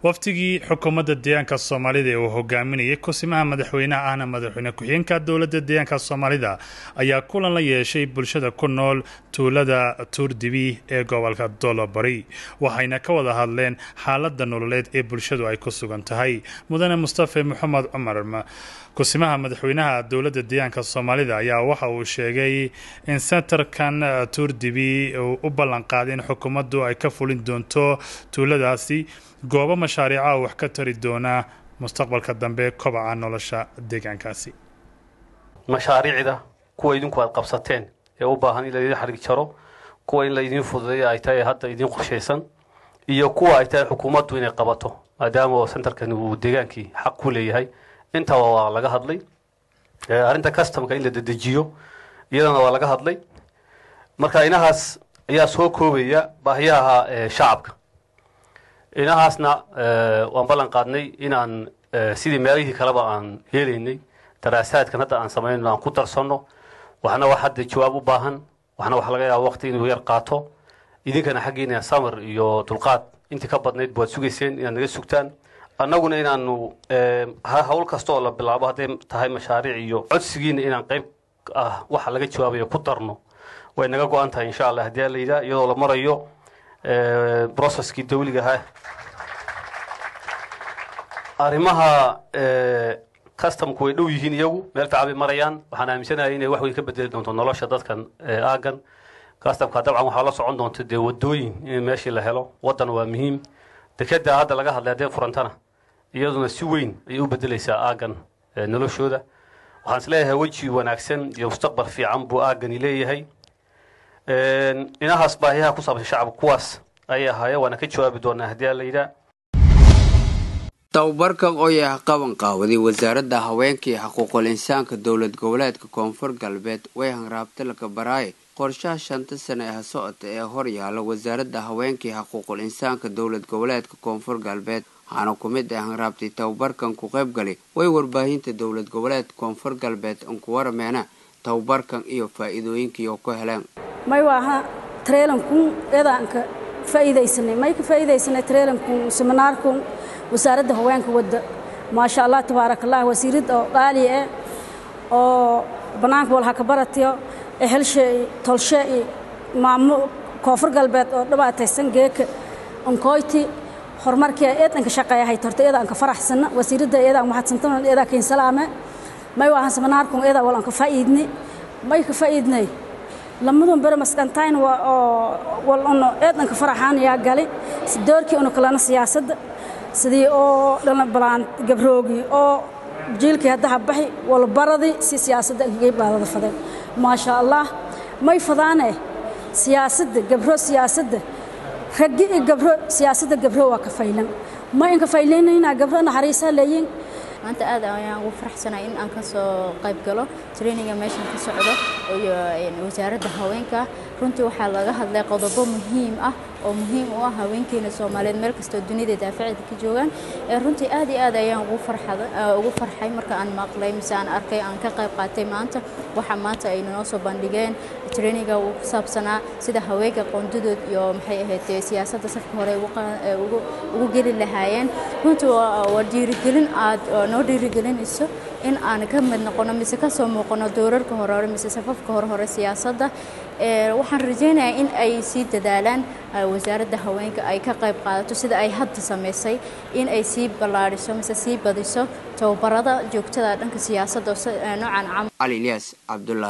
waftigii xukuumadda deegaanka soomaalida ee uu hogaaminayay kusimaha madaxweynaha ahna madaxweyne ku-xigeenka dowladda deegaanka soomaalida ayaa kulan la yeeshay bulshada ku nool tuulada tuurdibi ee gobolka dolobari waxayna ka wada hadleen xaaladda nololeed ee bulshadu ay ku sugan tahay mudane mustafe maxamed cumar kusimaha madaxweynaha dowladda deegaanka soomaalida ayaa waxa uu sheegay in sentarkan tuurdibi uu u ballanqaaday in xukuumaddu ay ka fulin doonto tuuladaasi goobo mashaariica wax ka tari doona mustaqbalka dambe kobaca nolosha deegaankaasi mashaariicda kuwa idinku aad qabsateen ee u baahan in laydin xarig jaro kuwa in laydiin fududeeya ay tahay hadda idiin qorshaysan iyo kuwa ay tahay xukuumaddu inay qabato maadaama sentarkani uu deegaankii xaq ku leeyahay intaba waa laga hadlay arrinta customka in la dedejiyo iyadana waa laga hadlay marka inahaas ayaa soo koobaya baahiyaha shacabka inahaasna waan ballan qaadnay inaan sidii meelihii kaleba aan yeelaynay daraasaadkan hadda aan samayno aan ku darsanno waxna wax hadda jawaab u baahan waxna waxa laga yaaba waqti inuu yar qaato idinkana xaggiina samar iyo dulqaad intii ka badnayd baad sugayseen inaad naga sugtaan annaguna inaanu hawl kasta oo la bilaabo hadday tahay mashaariic iyo codsigiina inaan qayb ah waxa laga jawaabayo ku darno way naga go-an tahay insha allah haddii la yidhaha iyadoo la marayo processkii dawliga ahaa arrimaha customku way dhow yihiin iyagu meel fiican bay marayaan waxaan aaminsanahay inay wax weyn ka bedeli doonto nolosha dadkan aagan customka dabcan waxaa la socon doonta dee wadooyin in meeshii la helo waddan waa muhiim dekeda hadda laga hadlay haddee furantana iyaduna si weyn ayay u bedelaysaa aagan noloshooda waxaan isleeyahay weji wanaagsan iyo mustaqbal fiican buu aagani leeyahay inahaas baahiyaha ku saabsan shacabka kuwaas ayay ahaayeen waana ka jawaabi doonaa haddii la yidhaha tababarkan oo yahay qaban qaawaday wasaaradda haweenka iyo xuquuqul insaanka dowlad goboleedka koonfur galbeed way hanraabta laka baraaye qorshaha shanta sane ee socota ee hor yaala wasaaradda haweenka iyo xuquuqul insaanka dowlad goboleedka koonfur galbeed waxaana ku mid ah hanraabtay tababarkan ku qayb galay way warbaahinta dowlad goboleedka koonfur galbeed anku warameena tababarkan iyo faa-iidooyinkii oo ku heleen may waaha trailankun eedaanka faa'iidaysanay may ka faa'iidaysanay trailankun seminaarkun wasaaradda haweenka wadda maasha allah tabaaraka allah wasiirad oo qaali ah oo bannaanka walha ka baratiyo ehelshe iyo tolshe iyo maamo koonfur galbeed oo dhibaataysan geeka onkoyti horumarkii eedanka shaqeeyahay torta eeda anka faraxsana wasiiradda eedaan mahadsantan eedaa kayn salaame may waahan seminaarkun eedaa wal anka faa'iidni may ka faa'iidnay lamadun bere maskantayn waa oo wal ono eedanka faraxaan yaa gali doorkii unu kalena siyaasadda sidii oo dhalin balaan gabroogi oo jiilkii haddaha baxi walbaradii si siyaasadda ankagay baadada fadeen maasha allah may fadaane siyaasadda gabro siyaasadda raggi iyo gabro siyaasadda gabro waa ka faylan ma inka faylaynayna gabro naxariisaa leeyiin maanta aad ayaan ugu faraxsanahay in aan ka soo qayb galo traininga meeshan ka socdo iyo wasaaradda haweenka runtii waxaa laga hadlay qodobo muhiim ah oo muhiim u ah haweenkeena soomaaliyeed meel kastoo dunida daafaceeda ka joogaan runtii aad iyo aad ayaan ugu farxada ugu farxay marka aan maqlay mise aan arkay aan ka qayb qaatay maanta waxa maanta ay noo soo bandhigeen traininga uu ku saabsanaa sida haweenka qoondadood iyo maxay ahayd siyaasadda safka hore ugu geli lahaayeen runtii waa dhiirigelin aad noo dhiirigelinayso in aan ka mid noqono mise ka soo muuqano doorarka hore hore mise safafka hore hore siyaasadda waxaan rajaynayaa in ay sii dadaalaan wasaaradda haweenka ay ka qayb qaadato sida ay hadda samaysay in ay sii ballaadhiso mise sii badiso tababarada joogtada dhanka siyaasadda noocan camal cali ilyas cabdullah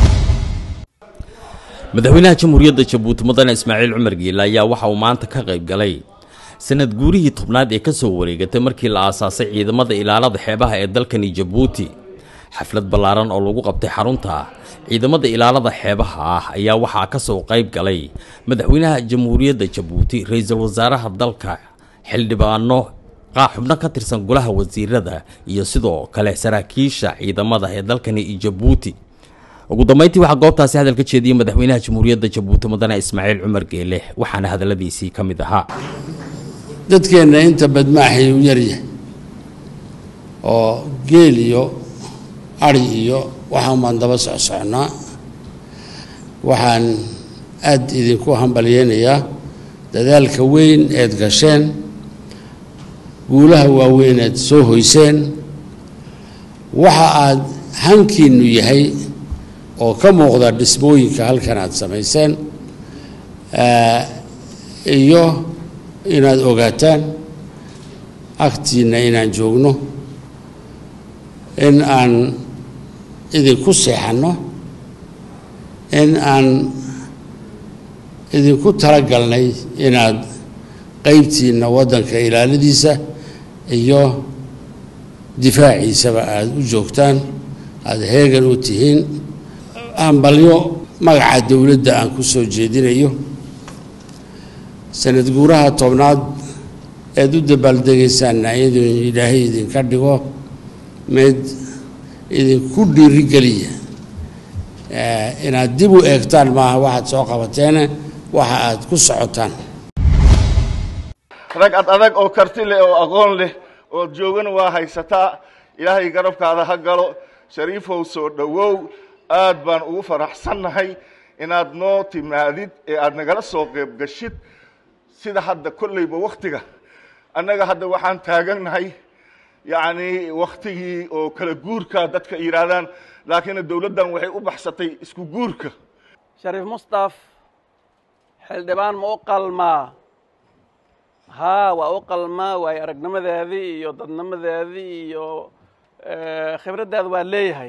madaxweynaha jamhuuriyadda jabuuti mudane ismaaciil cumar giila ayaa waxa uu maanta ka qayb galay sanad guurihii tobnaad ee ka soo wareegatay markii la aasaasay ciidamada ilaalada xeebaha ee dalkani jabuuti xaflad ballaaran oo lagu qabtay xarunta ciidamada ilaalada xeebaha ah ayaa waxaa ka soo qayb galay madaxweynaha jamhuuriyadda jabuuti ra-iisul wasaaraha dalka xildhibaano xubno ka tirsan golaha wasiirada iyo sidoo kale saraakiisha ciidamada ee dalkani jabuuti ugu dambeyntii waxaa goobtaasi hadal ka jeediyey madaxweynaha jamhuuriyadda jabuuti mudane ismaaciil cumar geele waxaana hadalladiisii ka mid ahaa dadkeenna inta badmaaxay u yaryahay oo geel iyo ari iyo waxaan baan daba socsocnaa waxaan aad idinku hambalyeynayaa dadaalka weyn eed gasheen guulaha waaweynaad soo hoyseen waxa aad hankiinnu yahay oo ka muuqda dhismooyinka halkan aad samayseen iyo inaad ogaataan agtiinna inaan joogno in aan idinku seexanno in aan idinku talagalnay inaad qaybtiinna waddanka ilaaladiisa iyo difaaciisaba aada u joogtaan aada heegan u tihiin hambalyo magaca dowladda aan ku soo jeedinayo sanad guuraha tobnaad eed u dabaaldegaysaanna iyadoo ilaahay idinka dhigo mid idinku dhiirigeliya inaad dib u eegtaan maaha waxaad soo qabateene waxa aad ku socotaan rag ad adag oo karti leh oo aqoon leh oo joogana waa haysataa ilaahay garabkaada ha galo shariifow soo dhowow aad baan ugu faraxsannahay inaad noo timaadid ee aad nagala soo qayb gashid sida hadda kolleyba wakhtiga annaga hadda waxaan taagannahay yacni wakhtigii oo kala guurka dadka yidhaahdaan laakiin dowladdan waxay u baxsatay isku guurka shariif mustaf xildhibaan ma u qalmaa haa waa u qalmaa waayo aragnimadeedii iyo dadnimadeedii iyo khibraddeeda waa leeyahay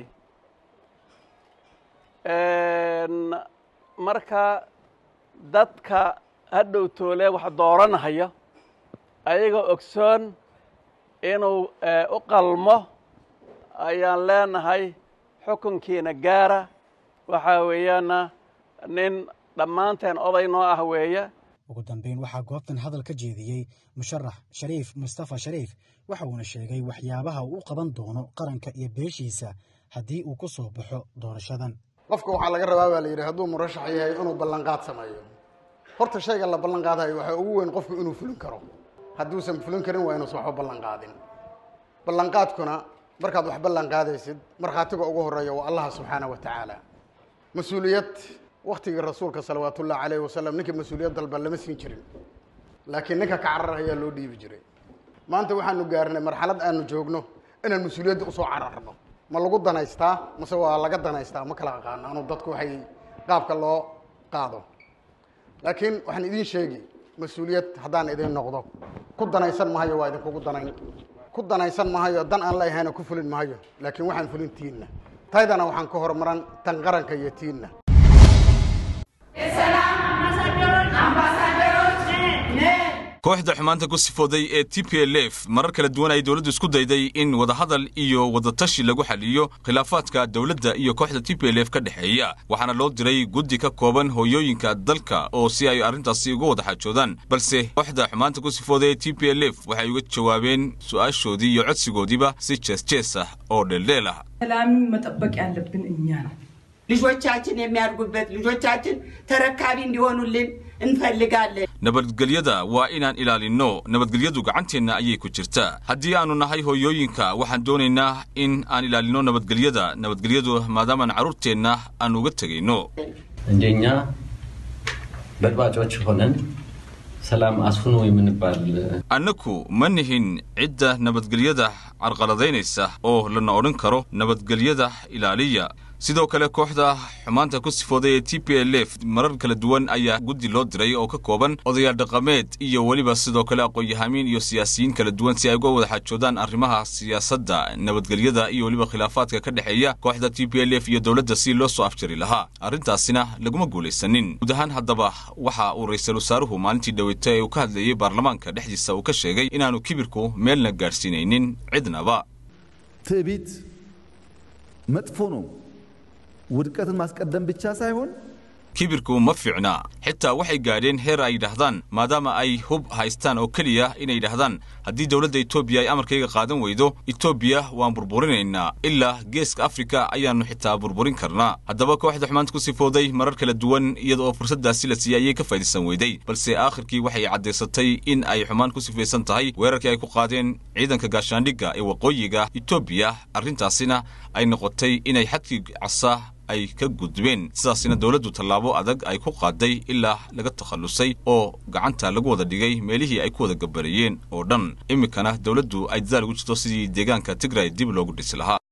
marka dadka hadhow toole wax dooranahaya ayagoo ogsoon inuu u qalmo ayaan leenahay xukunkiina gaara waxaa weeyaana nin dhammaanteen oday noo ah weeye ugu dambeyn waxaa goobtan hadal ka jeediyey musharax shariif mustafa shariif waxa uuna sheegay waxyaabaha uu u qaban doono qaranka iyo beeshiisa haddii uu ku soo baxo doorashadan qofka waxaa laga rabaa baa la yidhi hadduu murashax yahay inuu ballanqaad sameeyo horta shayga la ballan qaadayo waxaa ugu weyn qofku inuu fulin karo hadduusan fulin karin waa inuusan waxba ballan qaadin ballanqaadkuna markaad wax ballan qaadaysid markhaatiga ugu horreeya waa allaha subxaana wa tacaala mas-uuliyad waktigii rasuulka salawaatullahi calayhi wasalam ninka mas-uuliyad dalba lama siin jirin laakiin ninka ka carar ayaa loo dhiibi jiray maanta waxaanu gaarnay marxalad aanu joogno inaan mas-uuliyadda usoo cararno ma lagu danaystaa mase waa laga danaystaa ma kala aqaano anu dadku waxay qaabka loo qaado laakiin waxaan idiin sheegi mas-uuliyad haddaan idin noqdo ku danaysan mahayo waa idinkugu danayn ku danaysan mahayo dan aan leeyahayna ku fulin mahayo laakiin waxaan fulin tiinna taydana waxaan ka hormaran tan qaranka iyo tiinna kooxda xumaanta ku sifooday ee t p l f marar kala duwan ay dowladdu isku dayday in wadahadal iyo wadatashi lagu xaliyo khilaafaadka dowladda iyo kooxda t p l f ka dhexeeya waxaana loo diray guddi ka kooban hooyooyinka dalka oo si ay arrintaasi uga wada xaajoodaan balse kooxda xumaanta ku sifooday ee t p l f waxay uga jawaabeen su'aashoodii iyo codsigoodiiba si jees jees ah oo dheeldheel ah ሰላም መጠበቅ ያለብን እኛ ነው። ልጆቻችን የሚያድጉበት ልጆቻችን ተረካቢ እንዲሆኑልን እንፈልጋለን። nabadgelyada waa inaan ilaalinno nabadgelyadu gacanteenna ayay ku jirtaa haddii aannu nahay hooyooyinka waxaan doonaynaa in aan ilaalinno nabadgelyada nabadgelyadu maadaamaan carruurteenna aan uga tegayno እንደኛ በጥባጮች ሆነን ሰላም አስፍኑ የምንባል annaku ma nihin cidda nabadgelyada carqaladaynaysa oo lana odhan karo nabadgelyada ilaaliya sidoo kale kooxda xumaanta ku sifooday ee t p l f marar kala duwan ayaa guddi loo diray oo ka kooban odayaal dhaqameed iyo weliba sidoo kale aqoon-yahamiin iyo siyaasiyiin kala duwan si ay uga wada xaajoodaan arrimaha siyaasadda nabadgelyada iyo weliba khilaafaadka ka dhexeeya kooxda t p l f iyo dowladda si loo soo afjari lahaa arrintaasina laguma guulaysanin guud ahaan haddaba waxa uu ra-iisul wasaaruhu maalintii dhaweyta ee uu ka hadlayey baarlamaanka dhexdiisa uu ka sheegay inaanu kibirku meelna gaadhsiinaynin cidnaba ትዕቢት መጥፎ ነው። ውድቀትን ማስቀደም ብቻ ሳይሆን kibirku ma fiicna xitaa waxay gaadheen heer ay yidhaahdaan maadaama ay hub haystaan oo keliya inay yidhaahdaan haddii dowladda etoobiya ay amarkayga qaadan weydo etoobiya waan burburinaynaa ilaa geeska afrika ayaannu xitaa burburin karnaa haddaba kooxda xumaanta ku sifooday marar kala duwan iyada oo fursaddaasi la siiyey ayay ka faa'iidaysan weyday balse aakhirkii waxay caddaysatay in ay xumaan ku sifaysan tahay weerarkii ay ku qaadeen ciidanka gaashaandhigga ee waqooyiga etoobiya arrintaasina ay noqotay inay xadkii casa ay ka gudbeen sidaasina dowladdu tallaabo adag ay ku qaaday ilaa laga takhallusay oo gacanta lagu wada dhigay meelihii ay ku wada gabareeyeen oo dhan iminkana dowladdu ay dadaal ugu jirto sidii deegaanka tigray dib loogu dhisi lahaa